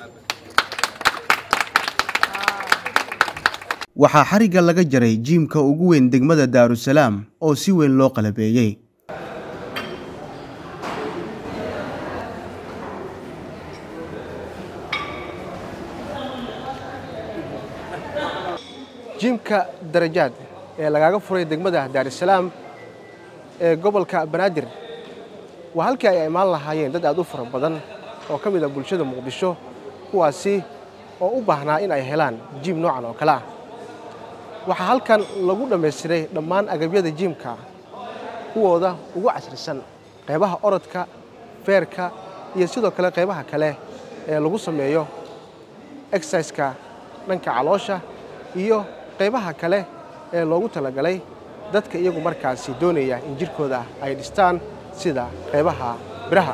waxaa xarigga laga jaray jiimka ugu weyn degmada daarusalaam oo si weyn loo qalabeeyey jiimka darajaad ee lagaaga furay degmada daarusalaam ee gobolka banaadir waa halkii ay imaan lahaayeen dad aad u fara badan oo ka mid ah bulshada muqdisho kuwaasi oo u baahnaa in ay helaan jiim noocan oo kale ah waxaa halkan lagu dhammaystiray dhammaan agabyada jiimka kuwooda ugu casrisan qaybaha orodka feerka iyo sidoo kale qaybaha kale ee lagu sameeyo exerciska dhanka caloosha iyo qaybaha kale ee loogu talagalay dadka iyagu markaasi doonaya in jirkooda ay dhistaan sida qaybaha biraha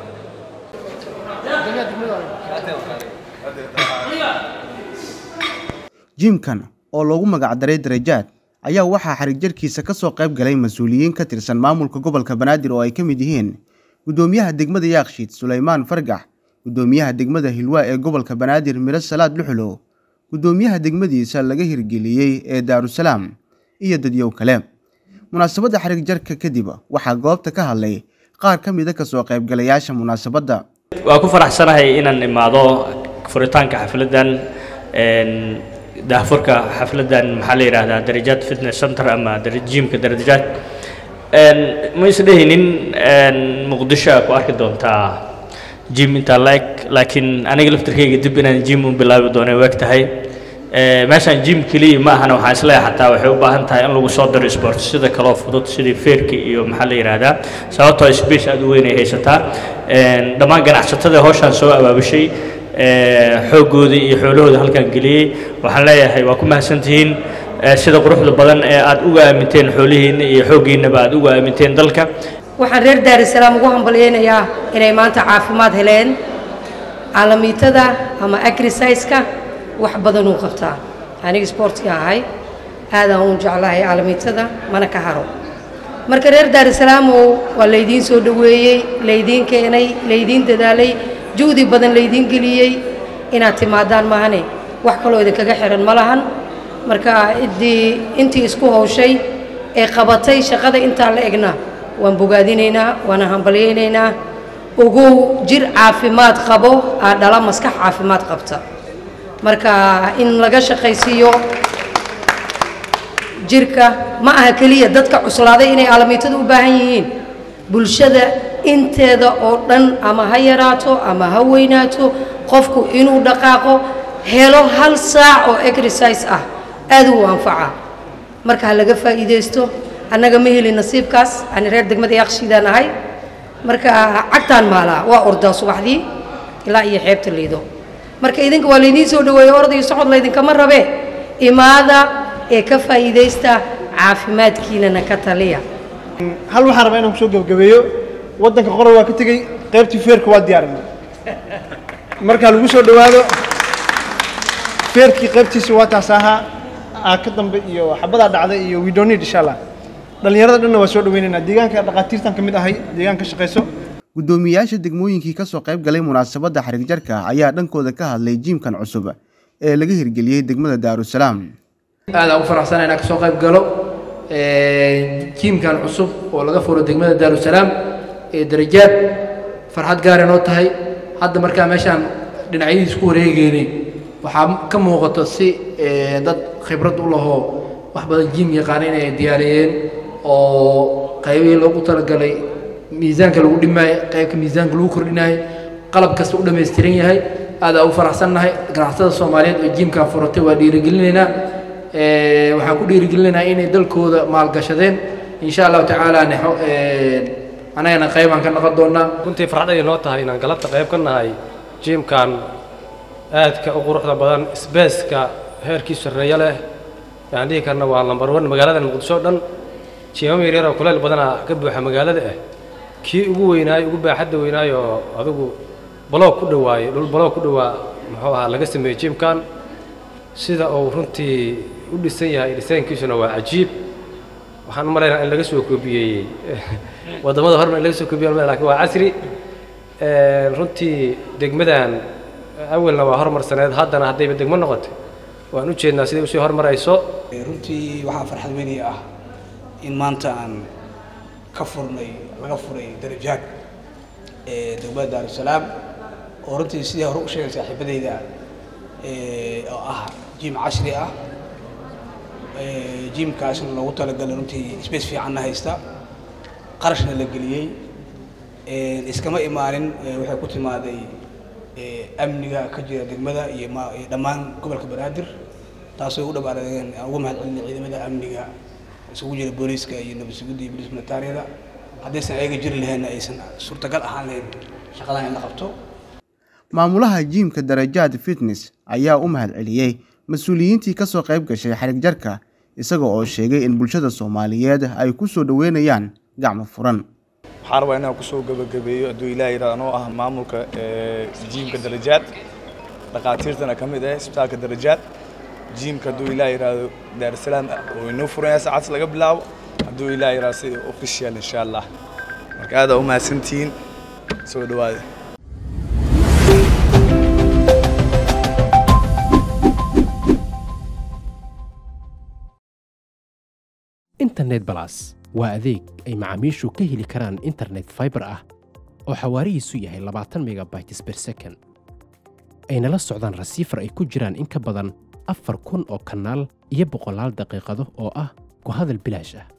jiimkan oo loogu magacdaray darajaad ayaa waxaa xarig jarkiisa ka soo qayb galay mas-uuliyiin ka tirsan maamulka gobolka banaadir oo ay ka mid yihiin guddoomiyaha degmada yaakshiid sulaymaan fargax guddoomiyaha degmada hilwaa ee gobolka banaadir miro salaad luxulow guddoomiyaha degmadiisa laga hirgeliyey ee daarusalaam iyo dadyow kale munaasabadda xarig jarka kadib waxaa goobta ka hadlay qaar ka mida kasoo qaybgalayaasha munaasabadda waa ku faraxsanahay inaan imaado furitaanka xafladdan daahfurka xafladdan maxaa la yidhaahdaa darajaad fitness center ama jiimka darajaad ma isdhehinin muqdisho aa ku arki doontaa jim intaa laeg laakiin aniga laftarkayga dib inaan jim u bilaabi doonay waag tahay meeshaan jim keliya ma ahana waxaan isleeyahay xataa waxay u baahan tahay in lagu soo diro sport sida kaloo fudud sidii feerka iyo maxaa la yidhaahdaa sababtoo space aad u weyn ay haysataa dhammaan ganacsatada hawshaan soo abaabushay xooggoodii iyo xoolahooda halkaan geliyey waxaan leeyahay waa ku mahadsantihiin sida quruxda badan ee aad uga aaminteen xoolihiinna iyo xooggiinnaba aad uga aaminteen dalka waxaan reer daarusalaam ugu hambalyaynayaa inay maanta caafimaad heleen caalamiitada ama agrisyska wax badan uu qabtaa aniga sportska ahay aadaan uun jeclahay caalamiitada mana ka haro marka reer daarusalaamow waa laydiin soo dhoweeyey laydiin keenay laydiin dadaalay juhdi badan laydiin geliyey inaad timaadaan maahane wax kaloo idinkaga xihan ma lahan marka iddii intii isku hawshay ee qabatay shaqada intaa la egna waan bogaadinaynaa waana hambalyaynaynaa ogow jir caafimaad qabo aa dhala maskax caafimaad qabta marka in laga shaqaysiiyo jirka ma aha keliya dadka cuslaaday inay aalamiitada u baahan yihiin bulshada inteeda oo dhan ama ha yaraato ama ha weynaato qofku inuu dhaqaaqo helo hal saac oo exercise ah aad uu anfaca marka ha laga faa'iidaysto annaga ma heli nasiibkaas ani reer degmada yaaqshiidaan ahay marka cagtaan maalaa waa ordaa subaxdii ilaa iyo xeebta liido marka idinka waa laydiin soo dhaweeye orda iyo socod laydinkama rabe imaada ee ka faa'iidaysta caafimaadkiinana ka taliya hal waxaan rabaa inaan kusoo gebagabeeyo waddanka qorar waa ka tegey qaybtii feerka waa diyaarinay markaa lagu soo dhowaado feerkii qaybtiisa waa taas ahaa aa ka dambe iyo xabadaa dhacday iyo we don't need insha allah dhallinyarada dhanna waa soo dhaweynaynaa deegaanka dhaqaatiirtan ka mid ahay deegaan ka shaqayso guddoomiyayaasha degmooyinkii ka soo qayb galay munaasabadda xarig jarka ayaa dhankooda ka hadlay jiimkan cusub ee laga hirgeliyey degmada daarusalaam aad aan u faraxsana inaan kasoo qayb galo jiimkan cusub oo laga furo degmada daarusalaam ee darajaad farxad gaar inoo tahay hadda markaa meeshaan dhinacyadiis ku wareegeynay waxaa ka muuqato si dad khibrad u lahoo wax badan jiim yaqaana inay diyaariyeen oo qaybihii loogu talagalay miisaanka lagu dhimaayo qaybka miisaanka lagu kordhinayo qalab kasta u dhammaystiran yahay aadaa u faraxsannahay ganacsatada soomaaliyeed oo jiimkan furatay waa dhiirigelinaynaa waxaan ku dhiirigelinaynaa inay dalkooda maalgashadeen insha allahu tacaala nexo annagana qaybaan ka noqon doonaa runtii farxad ay noo tahay inaan galabta qayb ka nahay jiimkan aadka u quruxda badan sbeeska heerkiisu sarreeyo leh yaan dhihi karna waa lambar wan magaalada muqdisho o dhan jiimam yaryar oo kuleyl badanaa ka buuxa magaalada ah kii ugu weynaayo ugu baaxadda weynaayo oo adigu baloog ku dhawaaye dhul baloog ku dhawaa muxuu ahaa laga sameeyey jiimkan sida uu runtii u dhisan yahay dhisaankiisuna waa cajiib waxaan u malaynaa in laga soo koobiyeeyey waddamada horena in laga soo koobiye lakin waa casri runtii degmadan awalna waa hormarsaneed haddana haddayba degmo noqotay waan u jeednaa siday usii hormarayso runtii waxaa farxad weynii ah in maanta aan ka furnay laga furay darajaad ee degmada daarusalaam oo runtii sidii hore u sheegay saaxiibadayda oo ah jiim casri ah jiimkaasna loogu talagalay runtii space fiicanna haysta qarashna la geliyey iskama imaanin waxay ku timaaday amniga ka jira degmada iyo dhammaan gobolka banaadir taasoo u dhabaareen aan ugu mahadcelinay ciidamada amniga isugu jira booliiska iyo nabadsugidda iyo booliis militaariyada haddaysan ayaga jiri lahaynna aysan suurtagal ahaan lahayn shaqadan in la qabto maamulaha jiimka darajaad fitness ayaa u mahadceliyey mas-uuliyiintii ka soo qayb gashay xarig jarka isaga oo sheegay in bulshada soomaaliyeed ay ku soo dhoweynayaan gacmo furan waxaan rabaa inaan kusoo gabagabeeyo hadduu ilaah yidhahdo anoo ah maamulka jiimka darajaad dhakhaatiirtana ka mid ah isbitaalka darajaad jiimka hadduu ilaah yidhaahdo daarusalaam oo inoo furaya saacadsi laga bilaabo hadduu ilaah yidhahdo si official insha allah marka aad aa u mahadsantihiin soo dhawaada internet balas waa adeeg ay macaamiishu ka heli karaan internet fiber ah oo xawaarihiisu yahay labaatan megabytes per second ayna la socdaan rasiifar ay ku jiraan in ka badan afar kun oo kanaal iyo boqolaal daqiiqado oo ah ku hadal bilaash ah